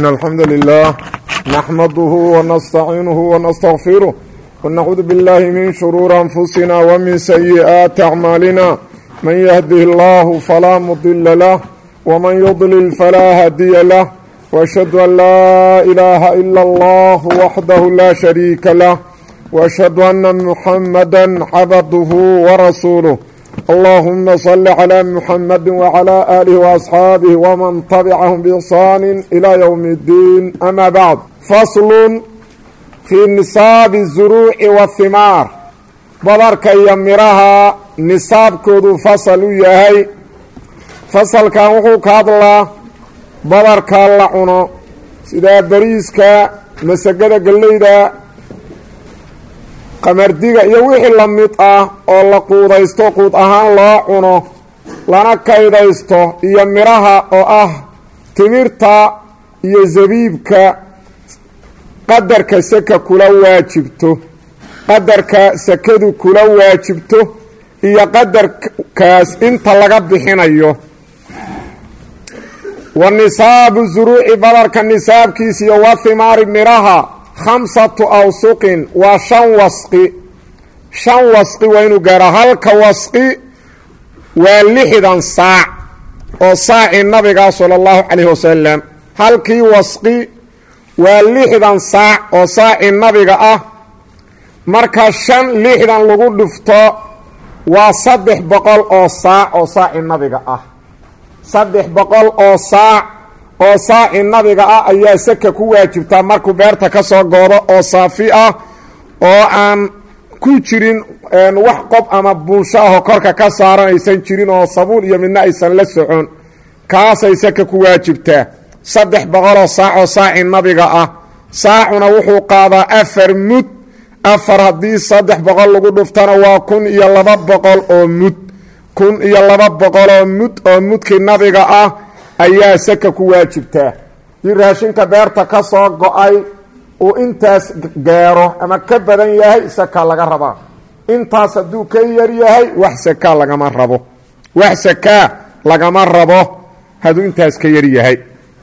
إن الحمد لله نحمده ونستعينه ونستغفره ونعوذ بالله من شرور أنفسنا ومن سيئات أعمالنا من يهده الله فلا مضل له ومن يضلل فلا هادي له وأشهد أن لا إله إلا الله وحده لا شريك له وأشهد أن محمدا عبده ورسوله اللهم صل على محمد وعلى آله وأصحاabه ومن تبعهم بإحsaan إلى يوم الدين أmا bعd fasl fii nisaabi الزuruuci والhimaar badarka iyo miraha nisaabkoodu fasal u yahay fasalkan wuxuu ka hadlaa badarka la cuno sida beriiska masagada galleyda qamardiga iyo wixii la mid ah oo la quudaysto quud ahaan loo cuno lana kaydaysto iyo midhaha oo ah timirta iyo zabiibka qadarka saka kula waajibto qadarka sakadu kula waajibto iyo qadarkaas inta laga bixinayo wa nisaabu zuruuci badarka nisaabkiisa iyo wa himaari midhaha khamsatu awsuqin waa shan wasqi shan wasqi waa inuu gaaro halka wasqi waa lixdan saac oo saacii nabiga sala allahu calayhi wasalam halkii wasqi waa lixdan saac oo saacii nabiga ah marka shan lixdan lagu dhufto waa saddex boqol oo saac oo saacii nabiga ah saddex boqol oo saac oo saaci nabiga ah ayaa saka ku waajibtaa markuu beerta ka soo goodo oo saafi ah oo aan ku jirin wax qob ama buunsho ahoo korka ka saaran aysan jirin oo sabuul iyo midna aysan la socon kaasay saka ku waajibtaa saddex boqoloo saac oo saaci nabiga ah saacuna wuxuu qaadaa afar mud afar haddii saddex boqol lagu dhuftana waa kun iyo laba boqol oo mud kun iyo laba boqoloo mud oo mudkii nabiga ah ayaa saka ku waajibtaa dii raashinka beerta ka soo go-ay uu intaas gaaro ama ka badan yahay saka laga rabaa intaas hadduu ka yar yahay wax sakaa lagama rabo wax sakaa lagama rabo hadduu intaas ka yar yahay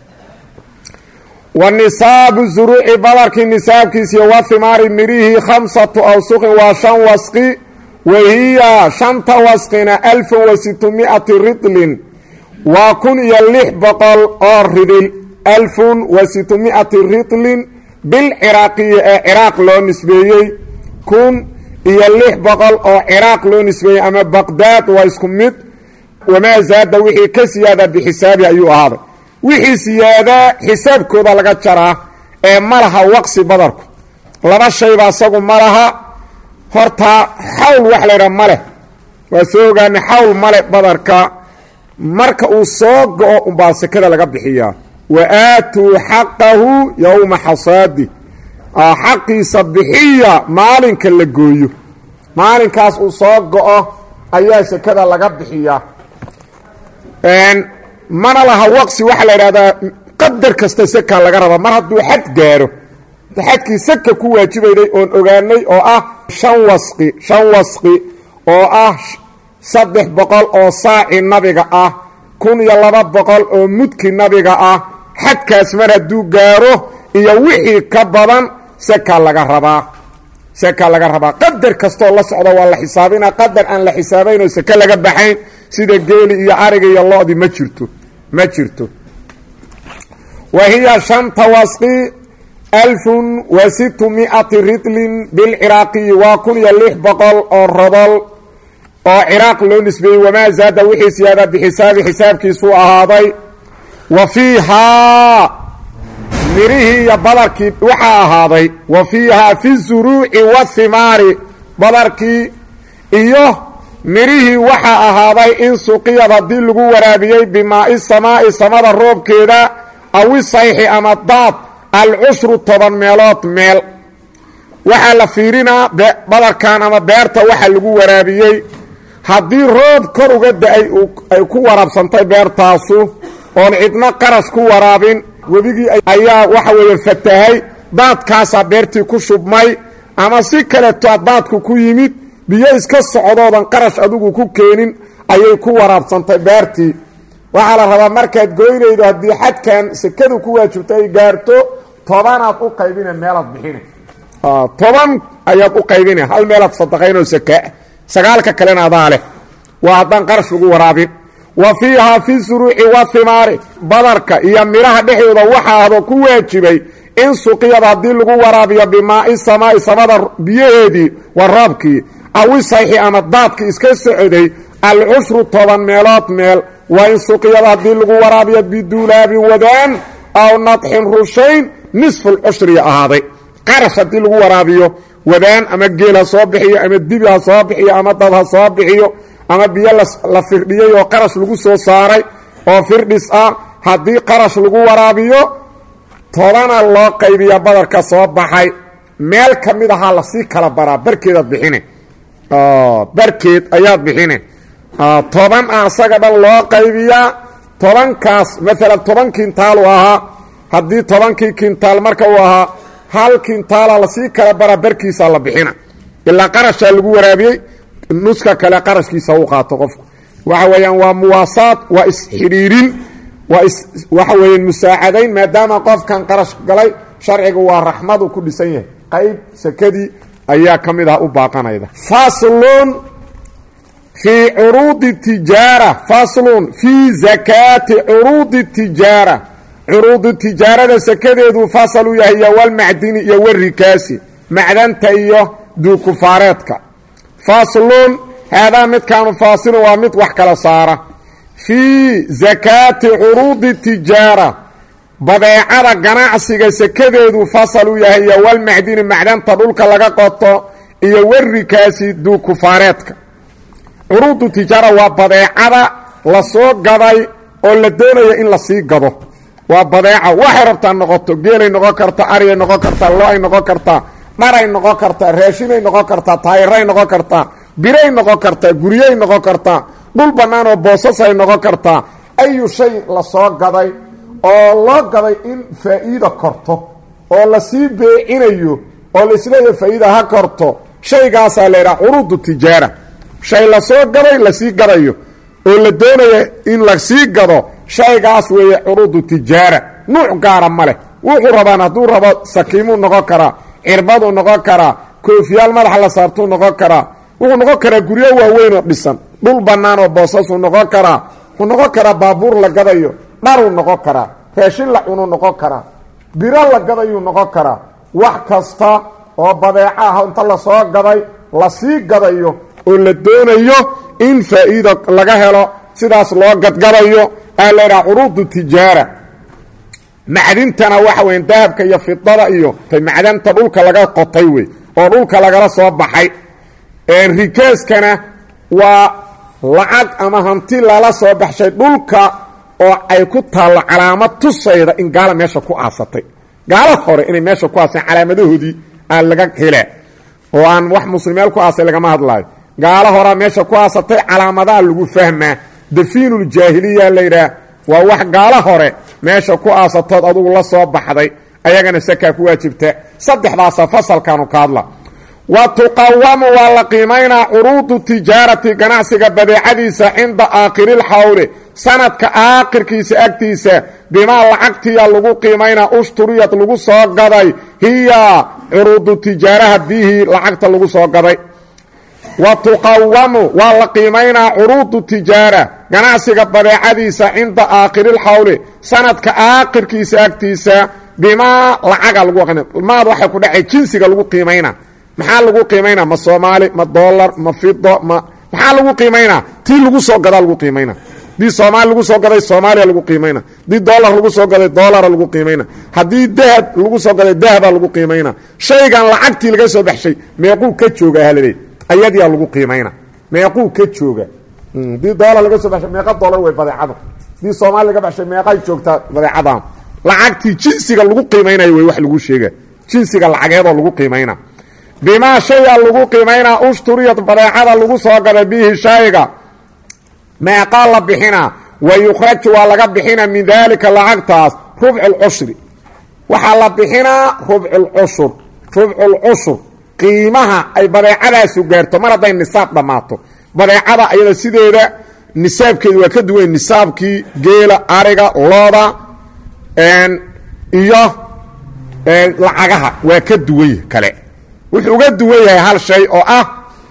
wa nisaabu zuruuci badarkii nisaabkiisiiyo wa himaari midhihii khamsatu awsuqin waa shan wasqi wahiya shanta wasqina alfan wa sitmiati ridlin waa kun iyo lix boqol oo ridil alfun wa sitmiati ridlin bilciraaqiyi ee ciraaq loo nisbeeyey kun iyo lix boqol oo ciraaq loo nisbeeyey ama baqdaad waa isku mid wamaa zaada wixii ka siyaada bixisaabi ayuu ahaaday wixii siyaadaa xisaabkooda laga jaraa ee ma laha waqsi badarku laba shayba asagu ma laha hortaa xawl wax laydhaha ma leh waa soo ogaana xawl male badarka marka uu soo go-o umbaa sekada laga bixiyaa wa aatuu xaqahu yowma xasaadi xaqiisa bixiya maalinka la gooyo maalinkaas uu soo go-o ayaa sekada laga bixiyaa mana laha waqsi waxaa la idhahdaa qadar kasta seka laga rabaa mar hadduu xad gaaro xadkii saka ku waajibayday oon ogaanay oo ah shan wasqi shan wasqi oo ah saddex boqol oo saaci nabiga ah kun iyo laba boqol oo mudki nabiga ah xadkaas mar hadduu gaaro iyo wixii ka badan seka laga rabaa seka laga rabaa qadar kastoo la socda waa la xisaabina qadar aan la xisaabayn oo seke laga baxayn sida geeli iyo ariga iyo lo-di ma jirto ma jirto wa hiya shanta wasqi alfun wa situ miati ridlin bilciraaqiyi waa kun iyo lix boqol oo rodol oo ciraaq loo nisbeeyey wamaa zaada wixii siyaada bixisaabi xisaabkiisuu ahaaday wa fiihaa mirihii iyo badarkii waxaa ahaaday wa fiihaa fi zuruuci wahimaari badarkii iyo mirihii waxaa ahaaday in suqiyad haddii lagu waraabiyey bimaai samaa'i samada roobkeeda awi sayxi ama daad alcushru toban meelood meel waxaa la fiirinaa badarkan ama beerta waxa lagu waraabiyey haddii roob kor uga da-ay ay ku waraabsantay beertaasu oon cidno qarash ku waraabin webigii ayaa waxa weeye fatahay daadkaasaa beertii ku shubmay ama si kaleeto daadku ku yimid biyo iska socdoodan qarash adigu ku keenin ayay ku waraabsantay beertii waxaa la rabaa markaad goynaydo haddii xadkan sekadu ku waajibto ay gaarto tobanaad u qaybina meelaad bixina toban ayaad u qaybina hal meelaad sadaqaynoo sakaa sagaalka kalena adaa leh waa haddaan qarash lagu waraabin wa fiihaa fi suruuci wahimaari badarka iyo midhaha dhexdooda waxa ahdo ku waajibay in suqiyada haddii lagu waraabiyo bimaai samaai samada biyaheedii waraabkii awisayxi ama daadki iska socday alcushru toban meelood meel waa in suqiyada haddii lagu waraabiyo biduulaabin wadaan aw nadxin rushayn nisfulcushriya ahaaday qarash haddii lagu waraabiyo wadaan ama geel ha soo bixiyo ama dibi ha soo bixiyo ama dad ha soo bixiyo ama biyo la firdhiyey oo qarash lagu soo saaray oo firdhis ah haddii qarash lagu waraabiyo tobana loo qaybiya badarka soo baxay meel ka mid ahaa lasii kala baraa barkeedaad bixine barkeed ayaad bixine toban ah isaga dhan loo qaybiyaa tobankaas maalan toban kintaalu ahaa haddii tobankii kintaal marka uu ahaa hal kintaala lasii kala baraa barkiisaa la bixina ilaa qarashaa lagu waraabiyey nuska kale qarashkiisa u qaato qofku waxa weeyaan waa muwaasaad waa isxidhiirin waa waxa weeyaan musaacadayn maadaama qofkan qarash galay sharcigu waa raxmadu ku dhisan yahay qayb sakadii ayaa ka mid ah u baaqanayda faslun fii curuudi tijaara faslun fii zakaati curuudi tijaara curuudu tijaarada sakadeedu fasal u yahay iyo walmacdini iyo warikaasi macdanta iyo duukufaareedka faslun haadaa midkaanu faasilun waa mid wax kala saara fii zakaati curuudi tijaara badeecada ganacsiga sakadeedu fasal u yahay iyo walmacdini macdanta dhulka laga qoto iyo warikaasi duukufaareedka curuudu tijaara waa badeecada lasoo gaday oo la doonaya in lasii gado waa badeeca waxay rabtaa noqoto geelay noqon kartaa aryay noqon kartaa lo-ay noqon kartaa dharay noqon kartaa raashinay noqon kartaa taayiray noqon kartaa biray noqon kartaa guryay noqon kartaa dhul bannaan oo boosasay noqon kartaa ayu shay lasoo gaday oo loo gaday in faa'iida korto oo lasii beecinayo oo laisleeyahay faa'iida ha korto shaygaasaa la yidhaha curuudu tijaara shay lasoo gaday lasii gadayo oo la doonaya in lasii gado shaygaas weeye curuudu tijaara nuuc gaara ma leh wuxuu rabaan hadduu rabo sakiimuu noqon karaa cirbaduu noqon karaa koofiyaal madaxa la saartuu noqon karaa wuxuu noqon karaa guryo waaweyn oo dhisan dhul bannaan oo boosasuu noqon karaa wuxuu noqon karaa baabuur la gadayo dharuu noqon karaa raashin la cunuu noqon karaa biro la gadayuu noqon karaa wax kasta oo badeeco ah inta lasoo gaday lasii gadayo oo la doonayo in faa'iida laga helo sidaas loo gadgadayo aa la ydhaha curuudu tijaara macdintana waxa weya dahabka iyo fidada iyo macdanta dhulka laga qotay wey oo dhulka lagala soo baxay rikaaskana waa lacag ama hanti lala soo baxshay dhulka oo ay ku taallo calaamad tusayda in gaala meesha ku aasatay gaala hore inay meesha ku aaseen calaamadahoodii aan laga helaa oo aan wax muslimeel ku aasay lagama hadlaayo gaalo horaa meesha ku aasatay calaamadaha lagu fahmaa dafiinuljaahiliya layidhaah waa wax gaalo hore meesha ku aasatood adugu la soo baxday ayagana sakaa ku waajibta saddexdaasa fasalkaanu ka hadla wa tuqawamu waa la qiimaynaa curuudu tijaarati ganacsiga badeecadiisa cinda aakhiriilxawle sanadka aakhirkiisa agtiisa bimaa lacagtiya lagu qiimaynaa ushturiyad lagu soo gaday hiya curuudu tijaaraha bihii lacagta lagu soo gaday wa tuqawamu waa la qiimaynaa curuudu tijaara ganacsiga badeecadiisa cinda aakhiriilxawle sanadka aakhirkiisa agtiisa bimaa lacaga lagu maad waxay ku dhacay jinsiga lagu qiimaynaa maxaa lagu qiimaynaa ma soomaali ma dolar ma fido ma maxaa lagu qiimaynaa tii lagu soo gadaa lagu qiimayna haddii soomaali lagu soo gaday soomaaliya lagu qiimayna haddii dolar lagu soo gaday dolara lagu qiimayna haddii dahab lagu soo gaday dahaba lagu qiimayna shaygan lacagtii laga soo baxshay meequu ka jooga halaleey ayadiyaa lagu qiimayna meequu ka jooga haddii dolar laga soo baxshay meeqa dolar wey badeecada haddii soomaali laga baxshay meeqay joogtaa badeecadan lacagtii jinsiga lagu qiimaynayo wey wax lagu sheega jinsiga lacageedoo lagu qiimayna bimaa shaya lagu qiimaynaa ushturiyad badeecada lagu soo gaday bihi shayga meeqaa la bixinaa wa yukhraju waa laga bixina min daalika lacagtaas rubculcushri waxaa la bixinaa rubculcushur rubculcushur qiimaha ay badeecadaasu gaarto mar hadday nisaab dhammaato badeecada ayada sideeda nisaabkeedu waa ka duwan nisaabkii geela ariga looda iyo lacagaha waa ka duwan kale wuxuu uga duwan yahay hal shay oo ah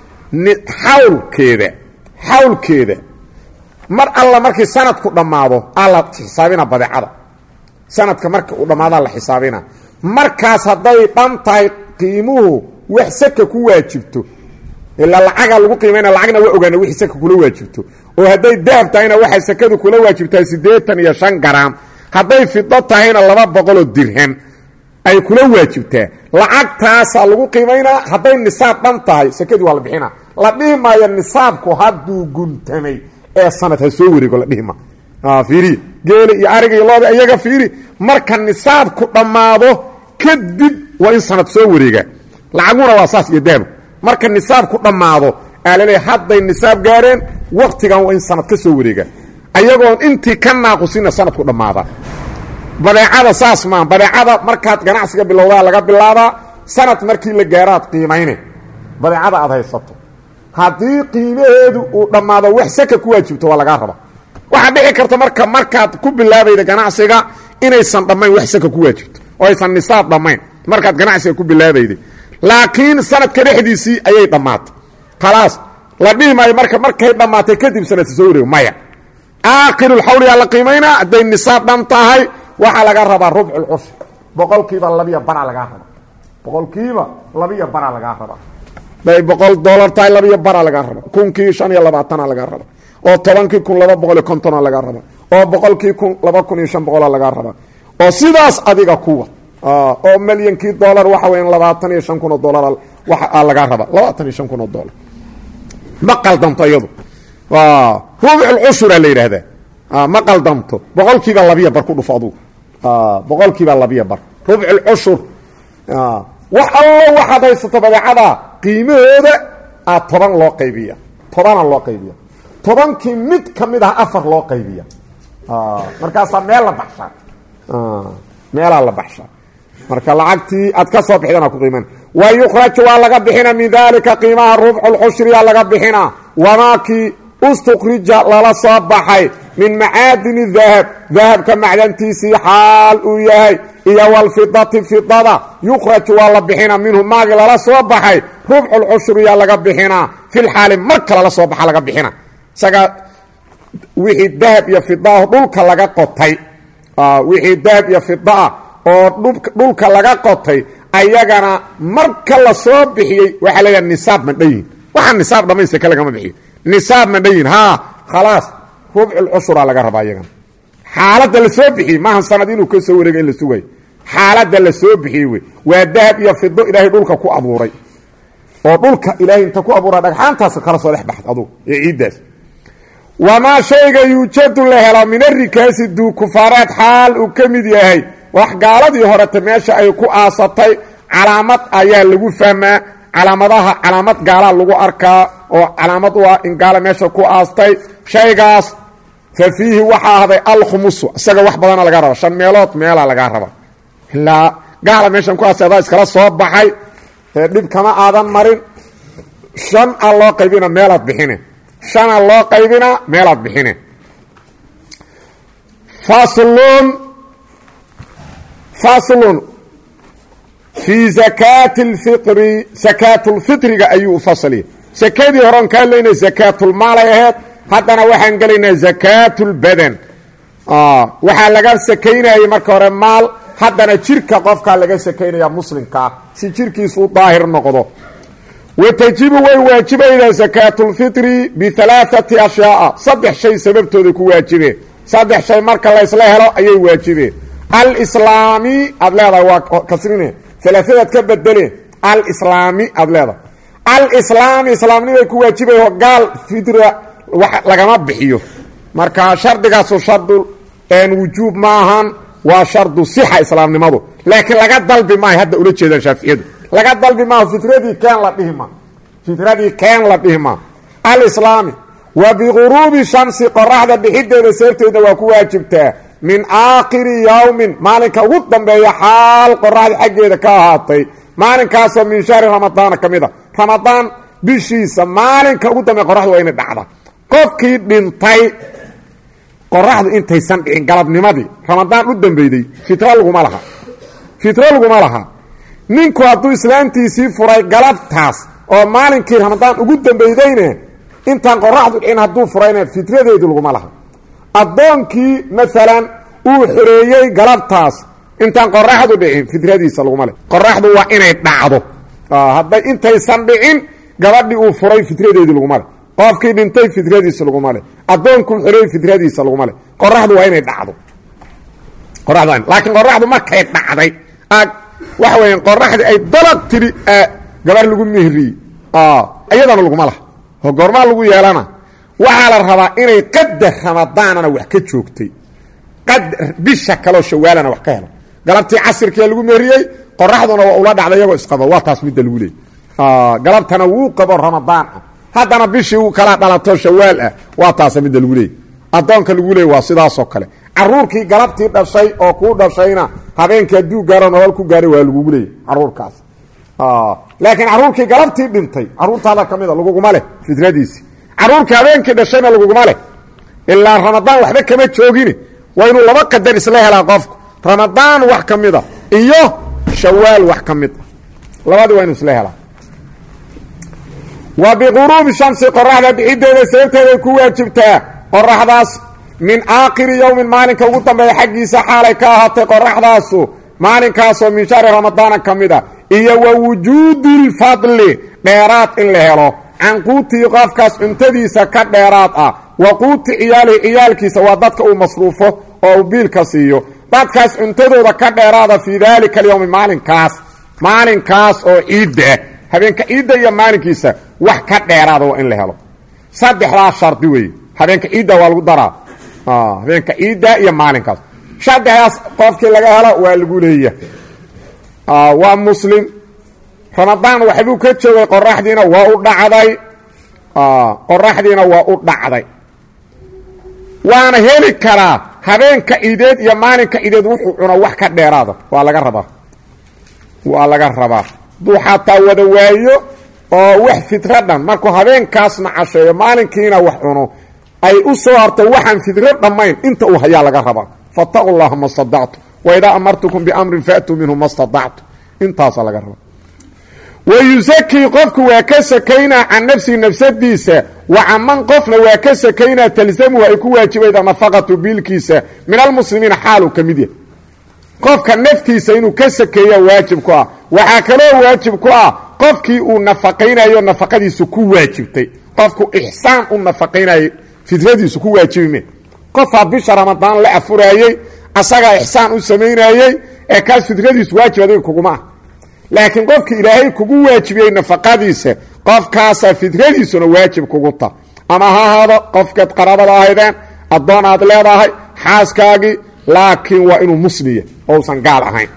xawlkeeda xawlkeeda mar alla markii sanadku dhammaado aa la xisaabina badeecada sanadka marka uu dhammaadaa la xisaabina markaas hadday dhan tahay qiimuhu wax saka ku waajibto ilaa lacagaa lagu qiimayna lacagna waa ogaana wixii saka kula waajibto oo hadday dahab tahayna waxay sakadu kula waajibtaa siddeetan iyo shan garaam hadday fido tahayna laba boqoloo dirham ay kula waajibtaa lacagtaasaa lagu qiimaynaa hadday nisaab dhan tahay sakadii waa la bixina la dhihi maayo nisaabku hadduu guntamay ee sanad ha soo wareego la dhihi ma fiiri geela iyo ariga iyo looda iyaga fiiri marka nisaabku dhammaado kadib waa in sanad soo wareegaa lacaguna waa saas iyo dahabku marka nisaabku dhammaado aa laleeya hadday nisaab gaareen waktigan waa in sanad ka soo wareegaa ayagoon intii ka naaqusina sanadku dhammaada badeecada saas maa badeecada markaad ganacsiga bilowdaa laga bilaabaa sanad markii la gaaraad qiimayne badeecada aad haysato haddii qiimaheedu uu dhammaado wax saka ku waajibto waa lagaa raba waxaa dhici karta marka markaad ku bilaabayda ganacsiga inaysan dhammayn wax saka ku waajibto oo aysan nisaab dhammayn markaad ganacsiga ku bilaabayday laakiin sanadka dhexdiisii ayay dhammaatay khalaas la dhihi maayo marka markay dhammaatay kadib sanadka soo wareego maya aakhirulxawliyaa la qiimaynaa hadday nisaab dhan tahay waxaa laga rabaa rubculcushri boqolkiiba labiya baraa lagaa rabaa boqolkiiba labiya baraa lagaa rabaa day boqol dolar tahay labiyo baraa lagaa raba kunkii shan iyo labaatana lagaa raba oo tobankii kun laba boqol iyo kontona lagaa raba oo boqolkii kun laba kun iyo shan boqola lagaa raba oo sidaas adiga kuwa oo milyankii dolar waxa weya labaatan iyo shan kun oo dolar waa lagaa raba labaatan iyo shan kun oo dolar ma qaldamto iyadu rubculcushura la yidhaahdaa ma qaldamto boqolkiiba labiya bar ku dhufo adugu boqolkiiba labiya bar rubculcushur wax allo waxaad haysato badeecada qiimahooda a toban loo qaybiya tobana loo qaybiya tobankii mid ka mid ah afar loo qaybiya markaasaa meel la baxshaa meelaa la baxshaa marka lacagtii aad ka soo bixdana ku qiiman wa yukraju waa laga bixina min dalika qiimaha rubculcushriya laga bixina wamaakii ustukrija lala soo baxay min macaadini dahab dahabka macdantiisii xaal uu yahay iyo walfidati fidada yukraju waa la bixina minhu maagi lala soo baxay rubculcushriya laga bixinaa filxaali marka lala soo baxa laga bixina isaga wixii dahab iyo fidaah dhulka laga qotay wixii dahab iyo fidaah oo dhulka laga qotay ayagana marka la soo bixiyey waxaa leeyaha nisaab mandhayin waxaa nisaab dhammayn seke lagama bixiyo nisaab mandhayin haa khalaas rubculcushura laga rabaa iyagana xaaladda la soo bixiyey maahan sanad inuu ka soo wareega in la sugayo xaaladda la soo bixiyey wey waa dahab iyo fido ilaahay dhulka ku abuuray oo dhulka ilaahay inta ku abuura dhagxaantaas kala soo dhex baxd adugu ee ciiddaas wamaa shayga yuujadu la helo min arikaasi duukufaareed xaal uu ka mid yahay wax gaaladii horeta meesha ay ku aasatay calaamad ayaa lagu fahmaa calaamadaha calaamad gaalaa lagu arkaa oo calaamad u ah in gaala meesha ku aastay shaygaas fa fiihi waxaa ahday alkhumusu isaga wax badana laga raba shan meelood meelaa lagaa raba ilaa gaala meeshan ku aastay adaa iskala soo baxay dhib kama aadan marin shan a loo qaybina meelaad bixine shana loo qaybina meelaad bixine faslun faslun fii zakaati lfitri sakaatulfitriga ayuu u fasliya sakadii horeon ka hadlaynay sakaatulmaalay aheyd haddana waxaan gelaynaa zakaatulbadan waxaa laga sakaynayay marka hore maal haddana jirka qofkaa laga sakaynaya muslimkaa si jirkiisu u daahir noqdo watajibu way waajibaydaa sakaatulfitri bialaaati ashyaaa saddex shay sababtooda ku waajibeen saddex shay marka laysla helo ayay waajibeen alislaami aad leedahay waa kasrine alaadaad ka bedeleen alislaami aad leedahay alislaami islaamnimay ku waajibayo gaal fitra lagama bixiyo marka shardigaasu shardu wujuub maahan waa shardu sixa islaamnimadu laakiin laga dalbi maayo hadda ula jeedaan shaaficiyadu laga dalbi maaho fitradii keen la dhihi ma fitradii keen la dhihi maa alislaami wa biguruubi shamsi qoraxda bixideeda seerteeda waa ku waajibtaa min aakhiri yowmin maalinka ugu dambeeya xaal qoraxda xaggeeda ka ahaatay maalinkaasoo min shahri ramadaana ka mid a ramadaan bishiisa maalinka ugu dambeeya qoraxda waa inay dhacda qofkii dhintay qoraxdu intaysan dhicin galabnimadii ramadaan u dambeyday fitro laguma laha fitro laguma laha ninku hadduu islaantiisii furay galabtaas oo maalinkii ramadaan ugu dambeydayne intaan qoraxdu dhicin hadduu furayna fitradeedu laguma laha addoonkii maalan uu xoreeyey galabtaas intaan qoraxdu dhicin fitradiisa laguma leh qoraxdu waa inay dhacdo hadday intaysan dhicin gabadhii uu furay fitradeedii laguma leh qofkii dhintay fitradiisa laguma leh addoonkuu xoreeyey fitradiisa laguma leh qoraxdu waa inay dhacdo qoraxdu laakiin qoraxdu markay dhacday waxa weya qoraxdii ay dalaq tiri gabar lagu mehriyey iyadana laguma laha oo goormaa lagu yeelana waxaa la rabaa inay qadar ramadaanana wax ka joogtay qadar bisha kaloo shawaalana wax ka helo galabtii casirkia lagu mehriyey qoraxduna waa ula dhacday iyagoo isqabo waa taas midda lagu leeyay galabtana wuu qabo ramadaan ah haddana bishii uu kala dhalato shawaal ah waa taasa midda lagu leeyay addoonka lagu leeyay waa sidaasoo kale caruurkii galabtii dhashay oo kuu dhashayna habeenkii hadduu gaaro nolol ku gaaray waa lagugu leeyay caruurkaas laakiin caruurkii galabtii dhintay caruurtaada ka mida laguguma leh fitradiisi caruurkii habeenkii dhashayna laguguma leh ilaa ramadaan waxba kama joogin waa inuu laba qadar isla helaa qofku ramadaan wax ka mida iyo shawaal wax ka mid a labadii waa inuu isla helaa wa biquruubi shamsi qoraxda bixideeda sababteeday ku waajibtaa qoraxdaas min aakhiri yowmin maalinka ugu dambeeya xaggiisa xaalay ka ahaatay qoraxdaasu maalinkaasoo min shahri ramadaana ka mid a iyo wa wujuudi lfadli dheeraad in la helo can quutii qofkaas cuntadiisa ka dheeraad ah wa quuti ciyaalihi ciyaalkiisa waa dadka uu masruufo oo uu biilka siiyo dadkaas cuntadooda ka dheeraada fii daalika alyowmi maalinkaas maalinkaas oo ciidda ah habeenka ciidda iyo maalinkiisa wax ka dheeraada waa in la helo saddexdaas shardi weeye habeenka ciidda waa lagu daraa habeenka ciidda iyo maalinkaas saddexdaas qofkii laga helo waa lagu leeya waa muslim ramadaan waxbuu ka joogay qoraxdiina waa u dhacday qoraxdiina waa u dhacday waana heli karaa habeenka ciideed iyo maalinka ciideed wuxuu cuno wax ka dheeraada waa laga rabaa waa laga rabaa hadduu xataa wada waayo oo wax fitro dhan markuu habeenkaasna casheeyo maalinkiina wax cuno ay u soo harto waxaan fidro dhammayn inta uu hayaa laga rabaa fattaqu llaha ma stadactu waidaa amartukum biamrin faatuu minhu ma stadactu intaasaa laga rabaa wayusakii qofku waa ka sakaynaa can nafsihi nafsadiisa wa caman qofna waa ka sakaynaa talzamuhu ay ku waajibayda nafaqatu biilkiisa min almuslimiina xaaluu ka mid yahay qofka naftiisa inuu ka sakeeya waajib ku ah waxaa kaloo waajib ku ah qofkii uu nafaqaynayo nafaqadiisu ku waajibtay qofku ixsaan u nafaqaynayo fidradiisu ku waajibime qofaa bisha ramadaan la afuraayey asagaa ixsaan u samaynayey ee kaas fidradiisu waajib adiga kuguma ah laakiin qofka ilaahay kugu waajibiyey nafaqadiisa qofkaasaa fidradiisuna waajib kugu ta ama ha ahaado qofkaad qaraabada ahaydeen addoon aad leedahay xaaskaagii laakiin waa inuu musliya ousan gaal ahayn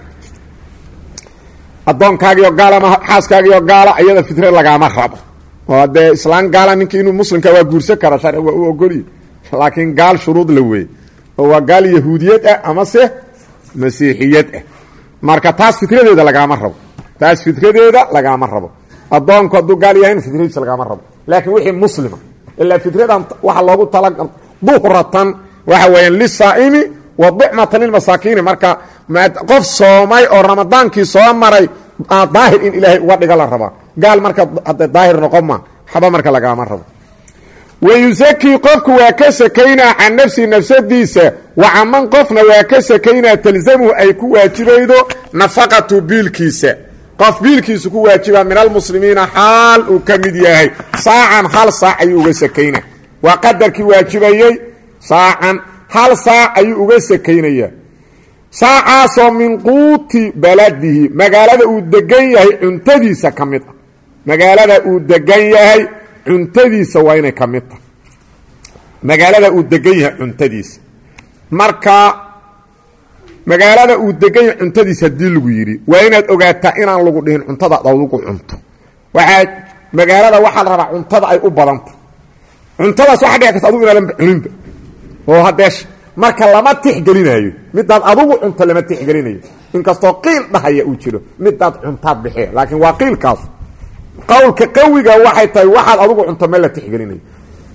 addoonkaagiio gaal ama xaaskaagiio gaala iyada fidra lagaama rabo oo dee islaan gaala ninkii inuu muslimka waa guursan kara sharci waa u ogolya laakiin gaal shuruud la weeye oo waa gaal yahuudiyad ah amase masiixiyad ah marka taas fitradeeda lagaama rabo taas fitradeeda lagaama rabo addoonku hadduu gaal yahayn fitradiisa lagaama rabo laakiin wixii muslima ilaa fitradan waxaa loogu tala duhratan waxa weeyaan lisaa'imi wa ducmatan lilmasaakiini marka qof soomay oo ramadaankii soo maray daahir in ilaahay uga dhiga la rabaa gaal marka hadda daahir noqon ma xaba marka lagaama rabo wayusakii qofku waa ka sakaynaa can nafsihi nafsadiisa wa caman qofna waa ka sakaynaa talzamuhu ay ku waajibaydo nafaqatu biilkiisa qof biilkiisu ku waajiba min almuslimiina xaal uu ka mid yahay saacan hal saac ayuu uga sakaynaa waa qadarkii waajibayey saacan hal saac ayuu uga sakaynaya saacaasoo min quuti baladihi magaalada uu degan yahay cuntadiisa ka mid ah magaalada uu degan yahay cuntadiisa waa inay ka mid tahay magaalada uu degan yahay cuntadiisa marka magaalada uu degan yahay cuntadiisa haddii lagu yidhi waa inaad ogaataa inaan lagu dhihin cuntada ad adugu cunto waxaa magaalada waxaa la rabaa cuntada ay u badanta cuntadaas waxa dhici karta adugu inaadan cuninba oo haddee marka lama tixgelinayo midaad adugu cunto lama tixgelinayo inkastoo qiil dhahaya uu jiro midaad cuntaad bixee laakiin waa qiilkaas qowlka qawiga waxay tahay waxaad adugu cunto ma la tixgelinayo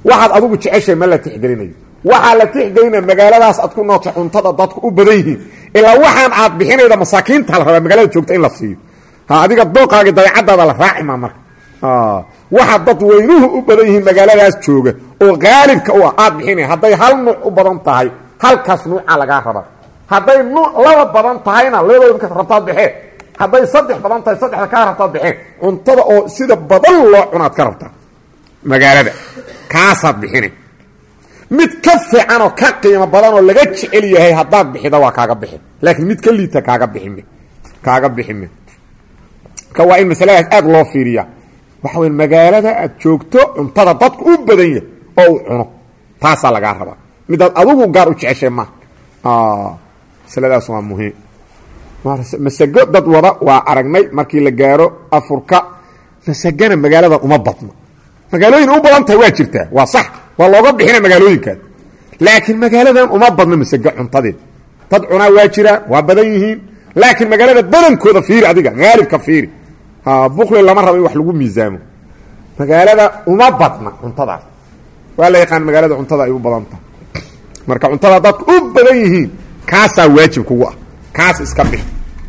waxaad adigu jeceshay ma la tixgelinayo waxaa la tixgelina magaaladaas aad ku noosha cuntada dadku u badan yihiin ilaa waxaan aad bixinayda masaakiinta la rabaa magaalada joogta in la siiyo adiga dooqaagi dabeecadaada la raacima marka waxa dad weynuhu u badan yihiin magaaladaas jooga oo qaalibka u ah aad bixinaya hadday hal nuuc u badan tahay halkaas nuuca lagaa rabaa hadday nuuc laba badan tahayna labadooda rabtaad baxee hadday saddex badan tahay saddexda kaa rabtaad baxeen cuntada oo sida badan loo cunaad ka rabtaa magaalada kaasaad bixina mid ka fiican oo ka qiimo badan oo laga jecel yahay haddaad bixida waa kaaga bixin laakiin mid ka liita kaaga bixime kaaga bixime ka waa in masaladaas aad loo fiiriya waxa wey magaalada aad joogto cuntada dadku u badan yahay oo u cuno taasaa lagaa rabaa midaad adugu gaar u jeceshay ma masaladaas waa muhiim masago dad wada waa aragnay markii la gaaro afurka masagana magaalada uma badno magaalooyin u badan tahay waa jirtaa waa sax waa looga bixina magaalooyinkaas laakiin magaaladan uma badno masago cuntadeed dad cunaa waa jiraan waa badan yihiin laakiin magaalada badankooda fiiri adiga haalibka fiiri bukli lama rabo in wax lagu miisaamo magaalada uma badna cuntadaas waa la yaqaan magaalada cuntada ay u badan tahay marka cuntada dadku u badan yihiin kaasaa waajib kugu ah kaas iska bix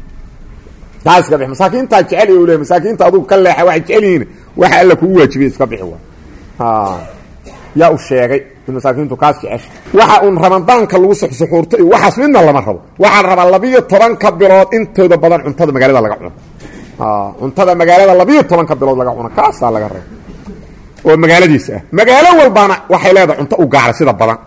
kaas iska bix masaakiintaa jecel u le masaakiinta adugu ka leexa waxay jecel yihiin waxa alla kugu waajibiyey iska bixi waa yaa u sheegay in masaakiintu kaas jecesha waxa uun ramadaanka lagu suxsuxuurto iyo waxaas midna lama rabo waxaa la rabaa labiyo tobanka bilood intooda badan cuntada magaalada laga cuno cuntada magaalada labiyo tobanka bilood laga cuno kaasaa laga raba oo magaaladiisa ah magaalo walbaana waxay leedahay cunto u gaara sida badan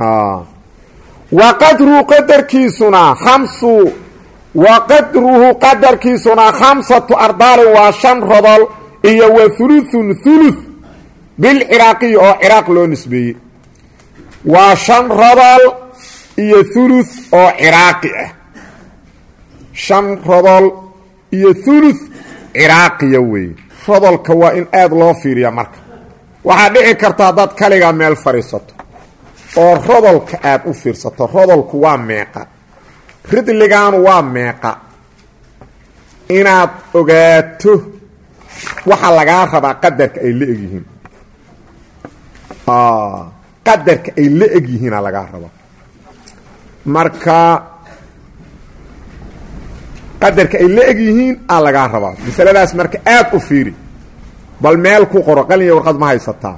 wa qadruhu qadarkiisuna khamsu wa qadruhu qadarkiisuna khamsatu ardaalin waa shan rodol iyo wa hulutun huluth bilciraaqiyi oo ciraaq loo nisbeeyey waa shan rodol iyo huluth oo ciraaqi ah shan rodol iyo huluth ciraaqiya weeye rodolka waa in aada loo fiiriya marka waxaa dhici karta haddaad kaligaa meel fadhiisato oo rodolka aad u fiirsato rodolku waa meeqa ridligaanu waa meeqa inaad ogaato waxaa lagaa rabaa qadarka ay la egyihiin qadarka ay la eg yihiina lagaa rabaa marka qadarka ay la eg yihiin aa lagaa rabaa masaladaas marka aad u fiiri bal meel ku qoro qaliniya warqad ma haysataa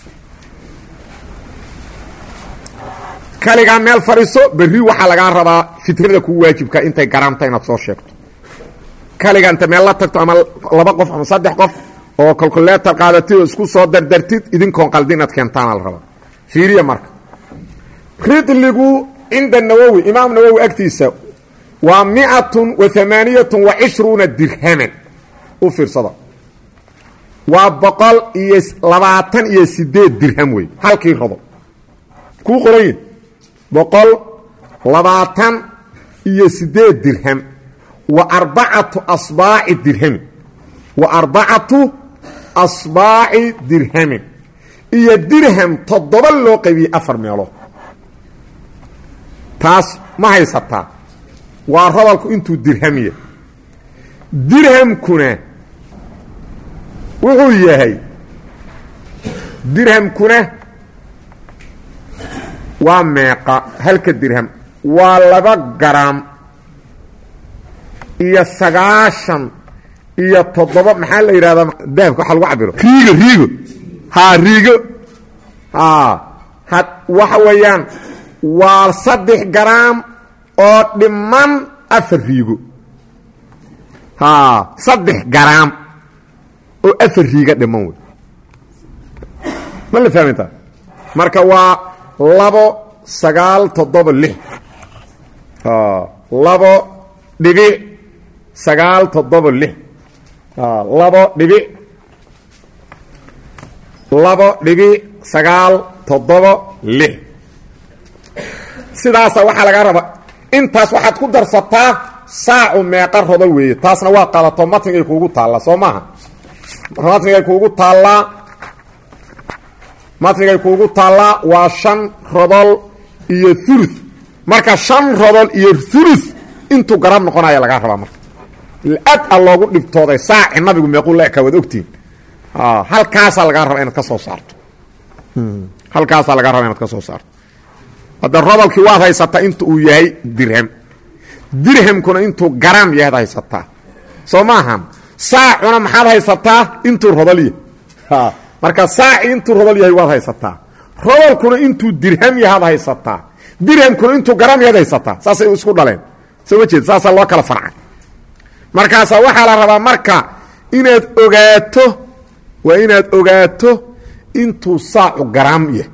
kaligaa meel fadhiiso berri waxaa lagaa rabaa fitrada kugu waajibka intay garaamta inaad soo sheegto kaliga inta meel la tagto ama laba qof ama saddex qof oo calculetor qaadatid oo isku soo dardartid idinkoon qaldi inaad keentaana la rabaa fiiriya marka ridligu cinda nawowi imaam nawowi agtiisa waa miatun wa amaaniyatun wa cishruuna dirhaman u fiirsada waa boqol iyo labaatan iyo sideed dirham wey halkii rodo kuu qoranyi boqol labaatan iyo sideed dirham wa arbacatu asbaaci dirhamin wa arbacatu asbaaci dirhamin iyo dirham toddoba loo qaybiyey afar meelood taas ma haysataa waa rodolku intuu dirhamiya dirhamkuna wuxuu yahay dirhamkuna waa meeqa halka dirham waa laba garaam iyo sagaashan iyo toddoba maxaa la yidhahdaa dahabka waxa lagu cabiro riigo riigo haa riigo ha waxa weeyaan waa saddex garaam oo dhiman afar riigo haa saddex garaam oo afar riigo dhiman wey ma la fahmaytaa marka waa labo sagaal toddoba lix labo dhibic sagaal toddoba lix labo dhibic labo dhibic sagaal toddoba lix sidaasa waxaa lagaa rabaa intaas waxaad ku darsataa saacu meeqa rodol weeye taasna waa qadato matnigay kuugu taallaa soo maaha matnigay kuugu taallaa matnigay kuugu taallaa waa shan rodol iyo ulu marka shan rodol iyo ulu intuu garab noqonaya lagaa rabaa marka aad a loogu dhibtooday saaci nabigu meequu la ekaa waad ogtihin halkaasaa lagaa rabaa inaad ka soo saarto halkaasaa laga raba inaad ka soo saarto hadda rodolkii waad haysataa inta uu yahay dirham dirhamkuna intuu garaam yahaad haysataa soo maahan saacuna maxaad haysataa intuu rodol yahay marka saaci intuu rodol yahay waad haysataa rodolkuna intuu dirham yahaad haysataa dirhamkuna intuu garaam yahaad haysataa saasay isku dhaleen soo ma jeed saasaa loo kala farcay markaasaa waxaa la rabaa marka inaad ogaato waa inaad ogaato intuu saacu garaam yahay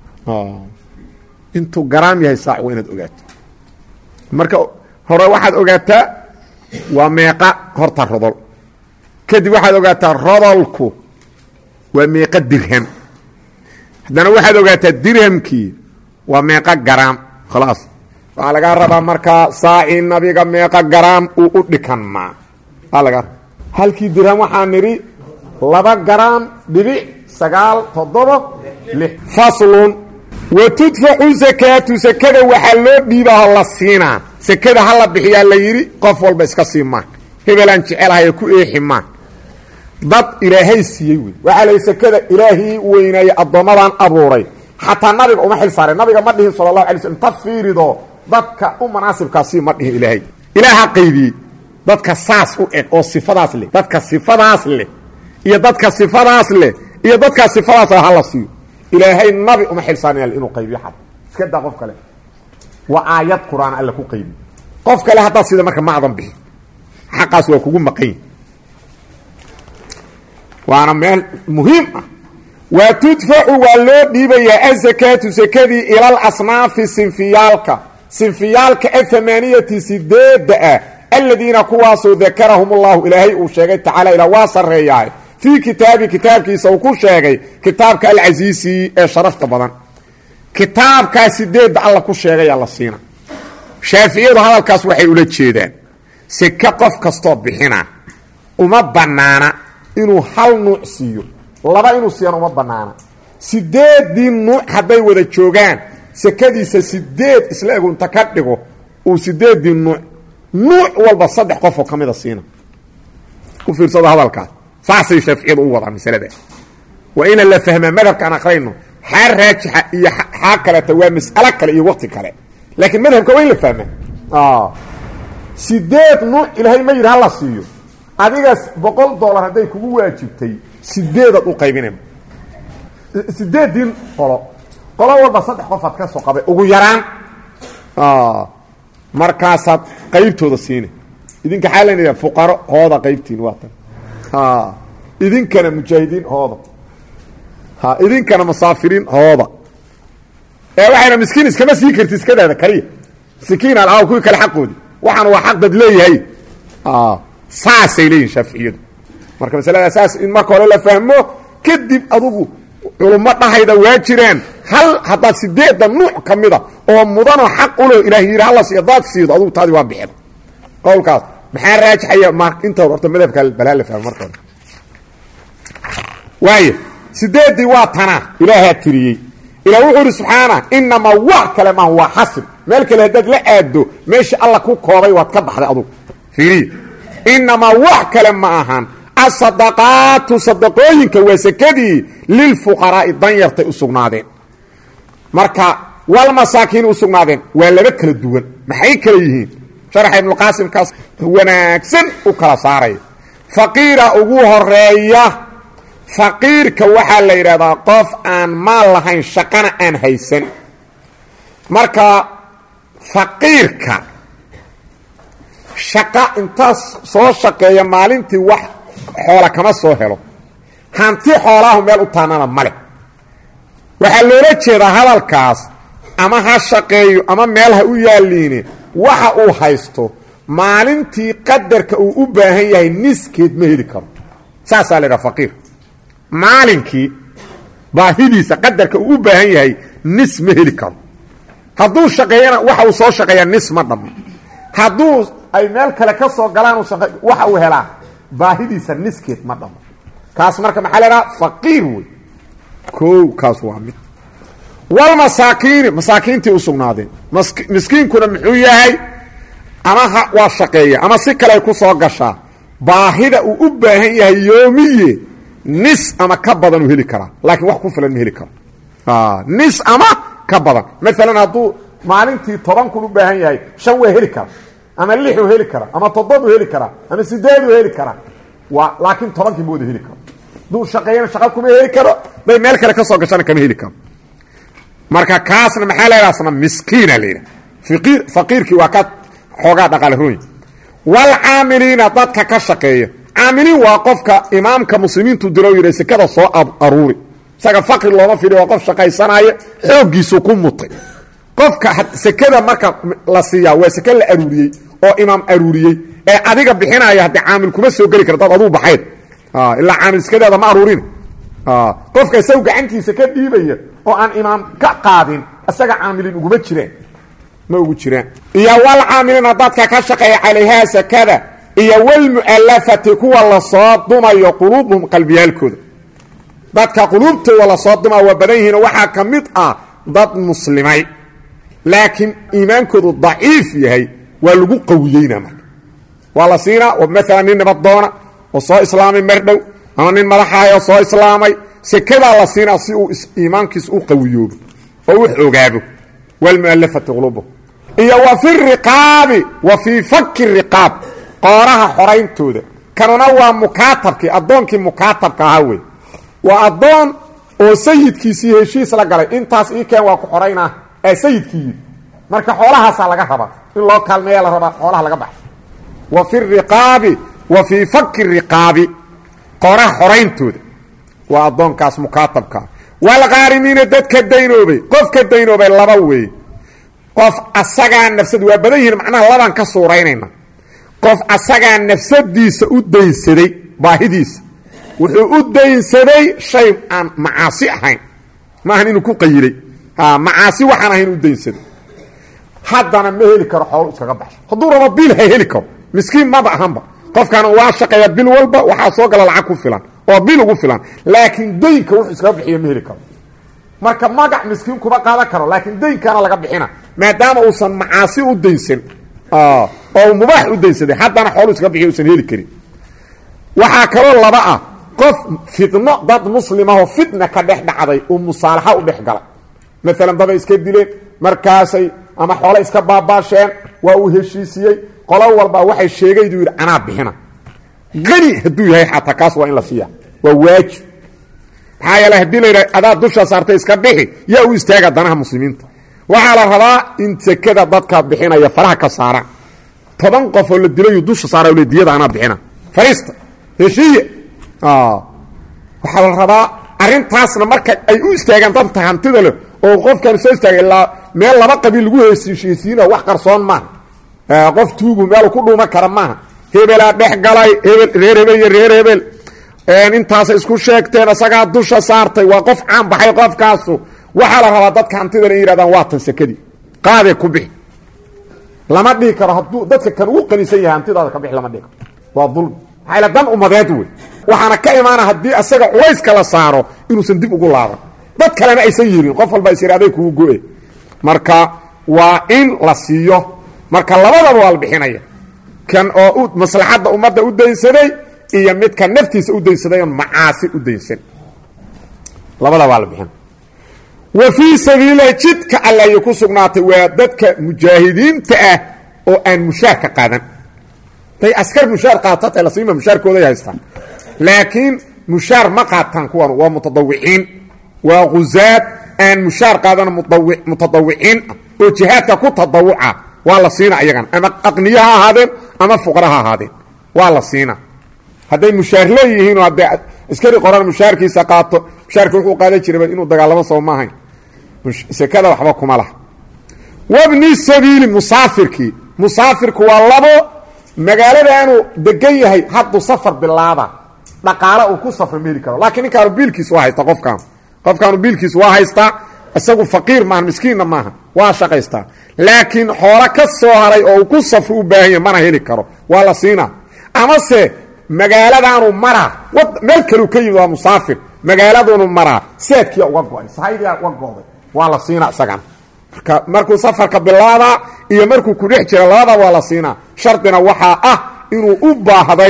intuu garaam yahay saac waa inaad ogaato marka hore waxaad ogaataa waa meeqa horta rodol kadib waxaad ogaataa rodolku waa meeqa dirham haddana waxaad ogaataa dirhamkii waa meeqa garaam khalaas waxaa lagaa rabaa markaa saacii nabiga meeqa garaam uu u dhikanmaa laga halkii dirham waxaa nidhi laba garaam dhibic sagaal toddoba lix faslun wa tudfacu sakaatu sakada waxaa loo dhiibaaho la siinaa sakada ha la bixiyaa la yidhi qof walba iska sii maan hebelaan jecelahay ku eexi maan dad ilaahay siiyey wey waxaa layihi sakada ilaahii weynaayey addoommadan abuuray xataa nabiga uma xil saareen nabiga ma dhihin sala allahu alay slm ta fiirido dadka u manaasibkaasii ma dhihin ilaahay ilaaha qaybiyey dadka saas u eg oo sifadaas leh dadka sifadaas leh iyo dadka sifadaas leh iyo dadkaa sifadaas ha la siiyo ilaahay nabi uma xilsaanaya inuu qaybiyo xad iska daa qof kale waa aayad qur-aan alla ku qaybiyo qof kale haddaad sida marka ma adan bixin xaqaas waa kugu maqan waana meel muhiim ah wa tudfacu waa loo dhiibayaa azakaatu sakadii ilal asnaafi sinfiyaalka sinfiyaalka athamaaniyati sideedda ah aladiina kuwaasoo dakarahum ullahu ilaahay uu sheegay tacaala ilaa waa sarreeyahay fii kitaabi kitaabkiisa uu ku sheegay kitaabka alcasiisi ee sharafta badan kitaabkaa sideedda alla ku sheegayaa la siina shaaficiyadu hadalkaas waxay ula jeedaan seke qof kastoo bixina uma bannaana inuu hal nuuc siiyo laba inuu siiyana uma bannaana sideeddii nuuc hadday wada joogaan sekadiisa sideed isla egunta ka dhigo uu sideeddii nuuc nuuc walba saddex qofoo ka mida siina u fiirsado hadalkaas saasay shaaficiyadu u wadaa masalada waa inaan la fahmaa madhabkaan aqrayno xaa raajixa iyo xaa kaleeta waa mas'alo kale iyo waqti kale laakiin madhabka waa in la fahmaa sideed nuuc ilaahay ma yidhi hala siiyo adigaas boqol dollar hadday kugu waajibtay sideedaad u qaybinayma sideeddii qolo qolo walba saddex qofaad ka soo qabay ugu yaraan markaasaad qaybtooda siina idinka xaa laynaya fuqaro hooda qaybtiin waa tan idinkana mujaahidiin hooda idinkana musaafiriin hooda ee waxayna miskiin iskama sii karti iskadaada kaliya sikiin alaaw kuwii kale xaqoodi waxaan waa xaq dad leeyahay saasay leeyihin shaaficiyadu marka masalada saas in marka hore la fahmo kadib adugu culummo dhahayda waa jiraan hal haddaad sideedda nuuc ka mida oo mudanoo xaq u leh ilaah yidhi hala siiyo hadaad siido adugu taadi waa bixin qowlkaas maxaa raajixaya m inta horta madhabka balaa la fahmo marka hore waayo sideeddii waa tanaa ilaahaa tiriyey ilaa wuxuu idhi subxaana inamaa wax kale maaha waa xasib meel kale haddaad la aaddo meeshii alla ku koobay waad ka baxday adugu fiiriya inamaa wax kale ma ahan asadaqaatu sadaqooyinka waa sekadii lilfuqaraa'i danyartay u sugnaadeen marka walmasaakiin u sugnaadeen waa laba kala duwan maxay kala yihiin sharaxa ibnuqaasimkaas wanaagsan u kala saaraya faqiira ugu horeeya faqiirka waxaa la yidhahdaa qof aan maal lahayn shaqana aan haysan marka faqiirka shaqa intaas soo shaqeeya maalintii wax xoola kama soo helo hanti xoolaahu meel u taanana male waxaa loola jeedaa hadalkaas ama ha shaqeeyo ama meel ha u yaalliine waxa uu haysto maalintii qadarka uu u baahan yahay niskeed ma heli karo saasaa la yidhaha faqiir maalinkii baahidiisa qadarka uu u baahan yahay nis ma heli karo hadduu shaqeeyana waxa uu soo shaqeeyaa nis ma dhammo hadduu ay meel kale ka soo galaan waxa uu helaa baahidiisa niskeed ma dhamo kaas marka maxaa la idhaha faqiir wey koow kaas waa mid walmasaakiini masaakiintii u sugnaadeen miskiinkuna muxuu yahay ama ha waa shaqeeya ama si kale ay ku soo gashaa baahida uu u baahan yahay yoomiye nis ama ka badan uu heli karaa laakiin wax ku filan ma heli karo nis ama ka badan maalan hadduu maalintii toban kun u baahan yahay shan waa heli kara ama lixuu heli kara ama toddobuu heli karaa ama sideeduu heli karaa waa laakiin tobankii mooda heli karo hadduu shaqeeyana shaqa kuma heli karo day meel kale ka soo gashana kama heli karo marka kaasna maxaa laydhahsna miskiina la yidhaha iir faqiirkii waa ka xoogaa dhaqaale rooyi waalcaamiliina dadka ka shaqeeya caamiliin waa qofka imaamka muslimiintu diro yidha sekada soo aruuri isaga faqri looma fidhi waa qof shaqaysanaya xooggiisu ku mutay qofka sekada marka la siiyaa waa seke la aruuriyey oo imaam aruuriyey ee adiga bixinaya haddii caamil kuma soo geli kara dad aduu baxayd ilaa caamil sekadeeda ma aruurin qofka isagu gacantiisa ka dhiibaya oo aan imaam ka qaadin isaga caamilin uguma jiraan ma ugu jiraan iyo walcaamiliina dadka ka shaqeeya calayhaa sakada iyo walmu'alafati kuwa lasoo dumayo quluubuhum qalbiyaalkooda dadka quluubtooda lasoo duma waa badan yihiin waxaa ka mid ah dad muslimay laakiin iimaankoodu daciif yahay waa lagu qawiyeyna marka waa la siinaa maalan nin nabadoona oo soo islaamay mardhow ama nin madaxaayoo soo islaamay sekadaa la siinaa si uu iimaankiis u qawiyoobo oo u xoogaabo walmu'alafati quluubuhum iyo wa fi riqaabi wa fii fakki riqaab qooraha xorayntooda kanuna waa mukaatabkii addoonkii mukaatabka ahaa wey waa addoon oo sayidkiisii heshiis la galay intaas ii keen waa ku xoraynaa ee sayidkii yidhi marka xoolahaasaa laga rabaa in loo kaalmeeya la rabaa xoolaha laga baxo wa fi riqaabi wa fii fakki riqaabi qooraha xorayntooda waa addoonkaas mukaatabkaa walkaarimiina dadka daynoobay qofka daynoobay laba weeye qof asagaa nafsad waa badan yihiin macnaha labaan ka suuraynayna qof asagaa nafsadiisa u daynsaday baahidiisa wuxuu u daynsaday shay aan macaasi ahayn maahan inuu ku qayilay macaasi waxaan ahayn u daynsaday haddana ma heli karo xoolo iskaga baxsho hadduu rabo bil ha heli karo miskiin maba ahanba qofkan waa shaqeeya bil walba waxaa soo gala lacag ku filan oo bil ugu filan laakiin daynka wuxuu iskaga bixiya ma heli karo marka magac miskiin kuma qaadan karo laakiin daynkaana laga bixina maadaama uusan macaasi u daynsan oo mubaax u daynsaday haddana xoolu iskaga bixiya usan heli karin waxaa kaloo laba ah qof fidno dad muslimahoo fitna ka dhex dhacday uu musaalaxa u dhex galay maalan dabay iska dileen markaasay ama xoole iska baabaasheen waa uu heshiisiyey qolo walba waxay sheegayduu yidhi anaa bixina qani hadduu yahay xataa kaas waa in la siiya waa waajib maxaa yeele hadii la yidhaha adaa dusha saartay iska bixi yaa u istaaga danaha muslimiinta waxaa la rabaa in sekada dadka bixinaya faraha ka saaraan toban qof oo la dilayu dusha saara le diyada anaa bixina fariista heshiiye waxaa la rabaa arrintaasna marka ay u istaagaan dadka hantida leh oo qofkan soo istaaga ilaa meel laba qabiil lagu heshiisiina wax qarsoon maaha qof tuugu meel ku dhuuma kara maaha hebelaa dhex galay hebel reer hebel iyo reer hebel intaasay isku sheegteen isagaa dusha saartay waa qof caan baxay qofkaasu waxaa la rabaa dadka hantida in yihahdaan waa tan sekadii qaadee ku bixi lama dhihi karo hadduu dadka kan ugu qanisan yahay hantidaada ka bixi lama dhihi karo waa dulmi maxaa ila dan umadeed wey waxaana ka imaana haddii isaga culayska la saaro inuusan dib ugu laaban dad kalena aysan yirin qof walba is yidhi aday kugu go-e marka waa in la siiyo marka labadaba waa la bixinaya kan oo maslaxadda ummadda u daynsaday iyo midka naftiisa u daynsaday oon macaasi u daynsan labada waa la bixin wa fii sabiililahi jidka alle ayay ku sugnaatay waa dadka mujaahidiinta ah oo aan mushaarka qaadan day askar mushaar qaatata lasiima mushaarkooday haystaan laakiin mushaar ma qaataan kuwan waa mutadawiciin waa khuzaad aan mushaar qaadan mutadawiciin ah oo jihaadka ku tadawuca waa la siina ayagan ama aqniye ha ahaadeen ama fuqara ha ahaadeen waa la siina hadday mushaar leeyihiin oo hadday askari qoran mushaarkiisa qaato mushaarka wuxuu qaadan jiraba inuu dagaalamo soo maahayn sekada waxba kuma laha wabni sabiili musaafirkii musaafirku waa labo magaaladaanuu degan yahay hadduu safar bilaaba dhaqaale uu ku safra ma heli karo laakiin ninkaanu biilkiis waa haysta qofkaanu qofkaanu biilkiis waa haystaa isagu faqiir maaha miskiinna maaha waa shaqaystaa laakiin xoolo ka soo haray oo uu ku safro u baahan yahy mana heli karo waa la siinaa amase magaaladaanu maraa meel kaleu ka yimid waa musaafir magaaladunu maraa seedkiia uga go-ay sahaydiia uga go'day waa la siinaa isagana marka markuu safarka bilaabaa iyo markuu ku dhex jira labada waa la siinaa shardina waxaa ah inuu u baahday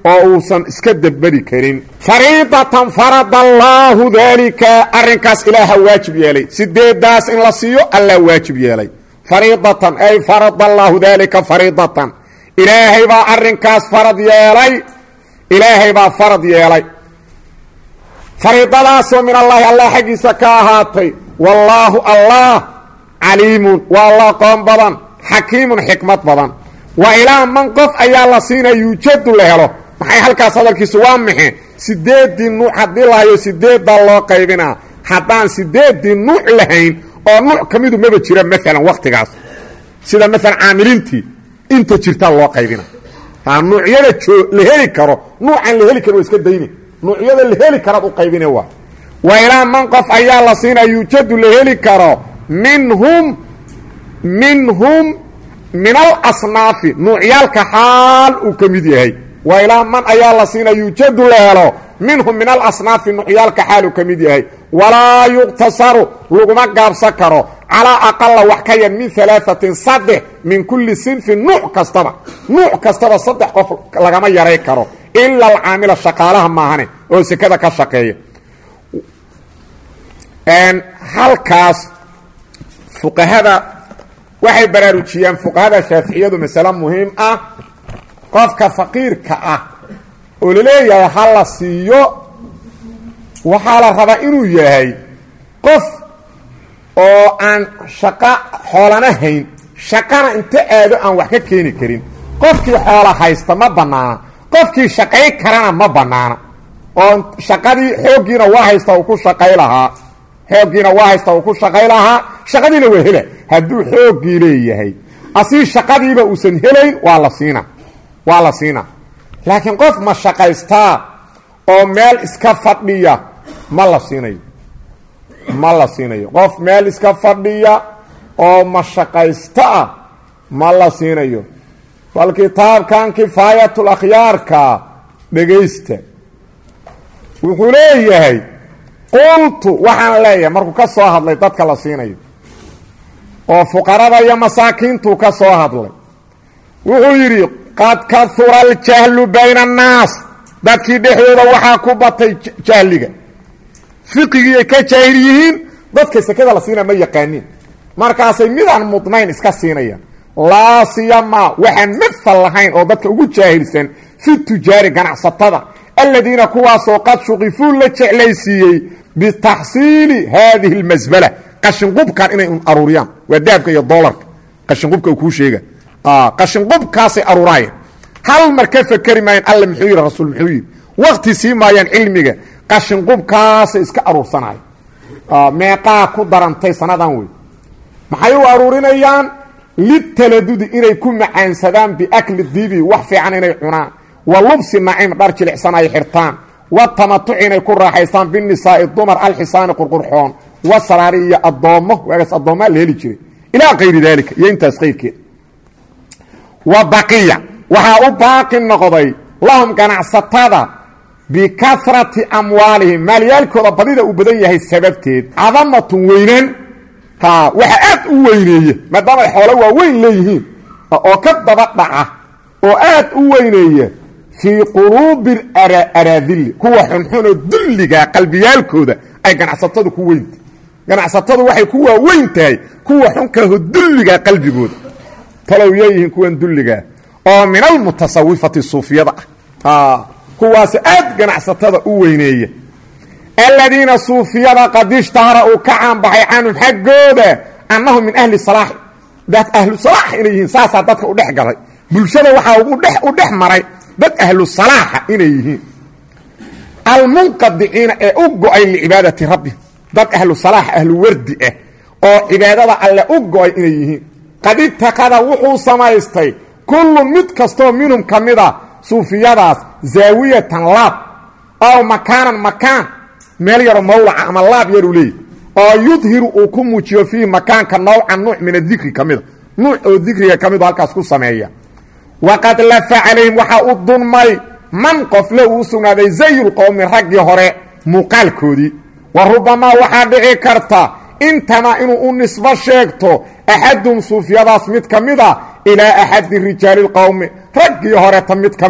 oo uusan iska deberi karin fariidatan farada allaahu daalika arrinkaas ilaaha waajib yeelay sideedaas in la siiyo allah waajib yeelay fariidatan ay farada allaahu daalika fariidatan ilaahay baa arrinkaas farad yeelay ilaahay baa farad yeelay fariidadaasoo min allaahi allah xaggiisa ka ahaatay wallaahu allah caliimun waa allah qoon badan xakiimun xikmad badan wa ilaa man qof ayaa la siinaya yuujadu la helo maxay halkaas hadalkiisu waa maxe sideeddii nuuc haddii lahayo sideeddaa loo qaybinaa haddaan sideeddii nuuc lahayn oo nuuc ka midu maba jira maalan wakhtigaas sida maalan caamiliintii inta jirtaa loo qaybina nuucyada la heli karo nuucan la heli karo waa iska dayni nuucyada la heli karaad u qaybine waa wa ilaa man qof ayaa la siinaya yuujadu la heli karo minhum minhum min alasnaafi nuucyaalka xaal uu ka mid yahay wa ilaa man ayaa la siinaya yuujadu la helo minhum min alasnaafi nuucyaalka xaal uu ka mid yahay walaa yuqtasaru laguma gaabsan karo calaa aqala wax ka yar min alaaثatin saddex min kulli sinfin nuuc kastaba nuuc kastaba saddex qof lagama yaray karo ila alcaamila shaqaalaha maahane oo sekada ka shaqeeya halkaas fuqahada waxay baraarujiyaan fuqahada shaaficiyadu masale muhiim ah qofka faqiirka ah oo laleeyahay ha la siiyo waxaa la rabaa inuu yahay qof oo aan shaqo xoolana hayn shaqana inta aado aan wax ka keeni karin qofkii xoola haysta ma bannaana qofkii shaqay karana ma bannaana oo shaqadii xooggiina waa haysta uu ku shaqay lahaa xooggiina waa haysta uu ku shaqay lahaa shaqadiina waa hela hadduu xooggii leeyahay asii shaqadiiba uusan helayn waa la siina waa la siina laakiin qof ma shaqaystaa oo meel iska fadhiya ma la siinayo ma la siinayo qof meel iska fadhiya oo mashaqaysta ah ma la siinayo bal kitaabkan kifaayatul akhyaarka dhegaysta wuxuu leeyahay qultu waxaan leeyahay markuu ka soo hadlay dadka la siinayo oo fuqarada iyo masaakiintuu ka soo hadlay wuxuu yidhi qad kahura aljahlu bayna annaas dadkii dhexdooda waxaa ku batay jahliga fiqigiiay ka jaahil yihiin dadka sekada la siina ma yaqaaniin markaasay midaan mudnayn iska siinayaan laa siyamaa waxaan mafal lahayn oo dadka ugu jaahilsan fi tujaari ganacsatada aladiina kuwaasoo qad shuqifuu la jeclaysiiyey bitaxsiili haadihi اlmasbala qashinqubkan inay un aruuriyaan waa dahabka iyo doolarka qashinqubka uu kuu sheega qashinqubkaasay aruuraayeen hal mar ka fakeri maayaan alla muxuu yidhi rasuul muxuu yidhi wakti sii maayaan cilmiga qashinqubkaasay iska aruursanayo meeqaa ku darantay sanadan wey maxay u aruurinayaan litaladudi inay ku macaansadaan biakli dibi wax fiican inay cunaan wa lubsi naciim dhar jilicsan ay xirtaan wa tamatuci inay ku raaxaystaan binisaa'i dumar alxisaani qurqurxoon wa saraari iyo addoommo waagaas addoommaa la heli jiray ilaa kayri daalika iyo intaas qayrkeed wa baqiya waxaa u baaqi noqday lahum ganacsatada bikasrati amwaalihim maalyaalkooda badida uu badan yahay sababteed cadamatun weynaan waxa aad u weyneeye maadaama ay xoolo waaweyn leeyihiin oo ka daba dhaca oo aad u weyneeya fii quluubi araadili kuwa xunxunoo dulliga qalbiyaalkooda ay ganacsatadu ku weyntahay ganacsatadu waxay ku waaweyn tahay kuwa xunkaaho dulliga qalbigooda talow yeeyihiin kuwan dulligaa oo min almutasawifati suufiyada ah kuwaas aad ganacsatada u weyneeya aladiina suufiyada qad ishtahara uu ka caanbaxay canhum xaggooda annahum min ahli salaaxi dad ahlu salaax inay yihiin saasaa dadka u dhex galay bulshada waxaa u dhex maray dad ahlu salaaxa inay yihiin almunqadiciina ee u go-ay licibaadati rabbi dad ahlu salaax ahlu wardi ah oo cibaadada alle u go-ay inay yihiin qad itakada wuxuu samaystay kullun mid kastoo minhum ka mida suufiyadaas zaawiyatan laab ow makaanan makaan meel yaro mawlaca ama laab yaruu leeyahy oo yudhiru uu ku muujiyo fiihi makaanka nawcan nuuc min adikri ka mida nuuc oo dikriga ka mido halkaas ku sameeya waqad lafa calayhim waxaa u dunmay man qofle uu u sugnaaday zayulqowmi raggii hore muuqaalkoodii wa rubamaa waxaa dhici karta intamaa inuu u nisbo sheegto axadum suufiyadaas mid ka mida ilaa axadi rijaali lqowmi raggii horeta mid ka mida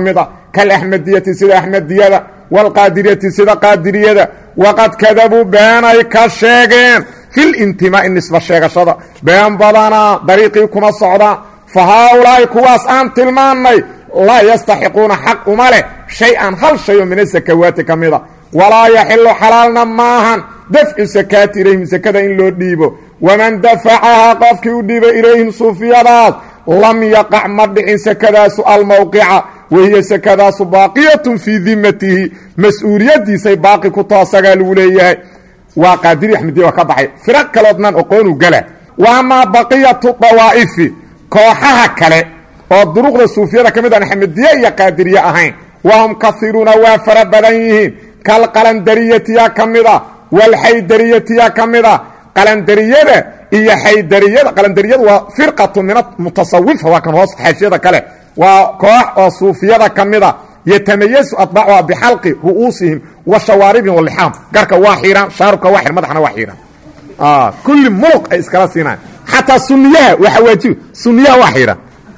kalaxmadiyati sida axmadiyada waalqaadiriyati sida qaadiriyada waqad kadabuu beenay ka sheegeen filintimaa'i nisba sheegashada been badanaa dariiqii kuma socdaan fa haaulaa'i kuwaas aan tilmaannay laa yastaxiquuna xaq uma leh shay-an hal shayoo min asakawaati ka mida walaa yaxilu xalaalna maahan dafcu sakaati ilayhim sakada in loo dhiibo waman dafacahaa qofkii u dhiiba ilayhim suufiyadaas lam yaqac ma dhicin sakadaasu almowqica wahiya sakadaasu baaqiyatun fii dimatihi mas-uuliyaddiisay baaqi ku too asagaa lagu leeyahay waa qaadiri axmediya waa ka baxay firaq kaloodnan oqoonu gala wa amaa baqiyatu dawaa'ifi kooxaha kale oo duruqda suufiyada ka mid aan axmediye iyo qaadiriye ahayn wahum kairuuna waa fara badan yihiin kalqalandariyatiya ka mida walxaydariyatiya ka mida qalandariyada iyo xaydariyada qalandariyadu waa firqatu min mutasawifa waa kan hoos xaashiyada kale waa koox oo suufiyada ka mida yatamayasu atbaacuha bixalqi ru'uusihim wa shawaaribihim walixaam garka waa xiiraan shaarubka waa xir madaxna waa xiiraan kulli muluq ay iskala siinaan xataa suniyaha waa xawaajiba suniyaha waa xiiraan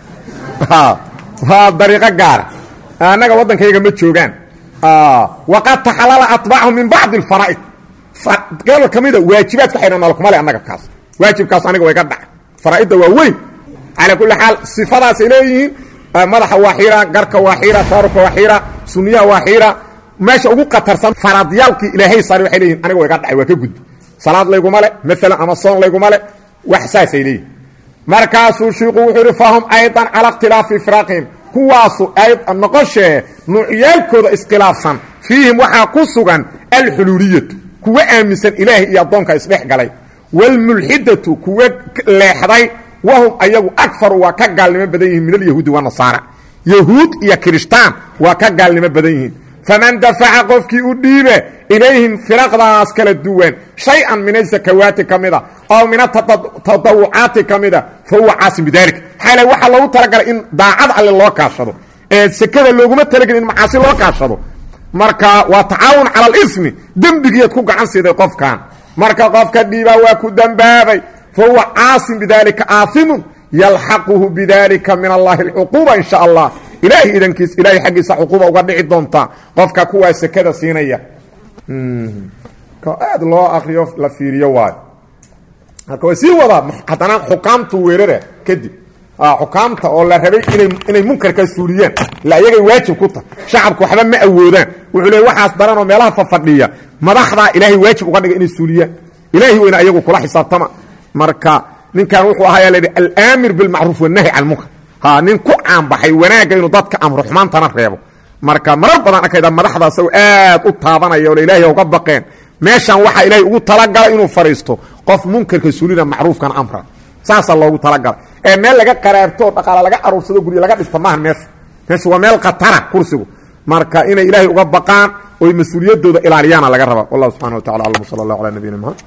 waa dariiqo gaara annaga waddankayga ma joogaan waqad taxalala atbaachum min bacdi alfaraa'id gobol ka mida waajibaadka xidhan nalkuma le annaga kaas waajibkaas aniga way ga dhaca faraa'idda waa weyn calaa kulli xaal sifadaasay leeyihiin madaxa waa xiira garka waa xiira shaarubka waa xiira suniyaha waa xiira meesha ugu qatarsan faradyaalkii ilaahay saaray waxay leeyihin aniga way ga dhacay waa ka gudbi salaad layguma le maalan ama soon layguma le wax saasay leeyihin markaasuu shiiku wuxuu yidhi fahum aydan cala ikhtilaafi ifraaqihim kuwaasu noqoshee nuucyaalkooda iskhilaafsan fiihim waxaa ku sugan alxuluuliyatu kuwa aaminsan ilaahay iyo addoonka isdhex galay waalmulxidatu kuwa leexday wahum ayagu akfaru waa ka gaalnimo badan yihiin min alyahuudi wanasaara yahuud iyo kirishtaan waa ka gaalnimo badan yihiin faman dafaca qofkii u dhiibe ilayhim firaqdaas kala duwan shay-an min asakawaati ka mida aw min atadawucaati ka mida fa huwa caasim bidalik xaale waxaa loogu talagalay in daacad alle loo kaashado ee sekada looguma talagelin in macaasi loo kaashado marka waa tacaawun cala alismi dembigiiad ku gacan siiday qofkan marka qofka dhiibaa waa ku dembaabay fa huwa caasim bidalika aaimun yalxaquhu bidalika min allahi alcuquuba in sha allah ilaahay idankiis ilaahay xaggiisa cuquuba uga dhici doontaa qofka kuwaa sekada siinaya aad loo akriyo la fiiriyo waayo marka way sii wadaa haddana xukaamtu weerara kadib xukaamta oo la rabay inay inay munkarka suuliyaan ila iyagay waajib ku tahay shacabku waxba ma awoodaan wuxuu leey waxaas daran oo meelaha fafadhiya madaxdaa ilaahay waajib uga dhigay inay suuliyaan ilaahay weyna ayagu kula xisaabtama marka ninkan wuxuu ahaa la alaamir bilmacruuf wanahy can munkar ha nin ku caanbaxay wanaagga inuu dadka amro xumaantana reebo marka marar badan arkayda madaxda asagoo aad u taabanaya oo ilaahay uga baqeen meeshan waxaa ilaahay ugu talagalay inuu fadhiisto qof munkarka suulina macruufkana amra saasaa loogu talagalay ee meel laga qaraarto oo dhaqaala laga aruursado guryo laga dhista maaha meesha meesha waa meel khatara kursigu marka inay ilaahay uga baqaan oy mas-uuliyaddooda ilaaliyaana laga rabaa wallahu subxana wa tacala aclam sala allah calaa nabiyina mxamed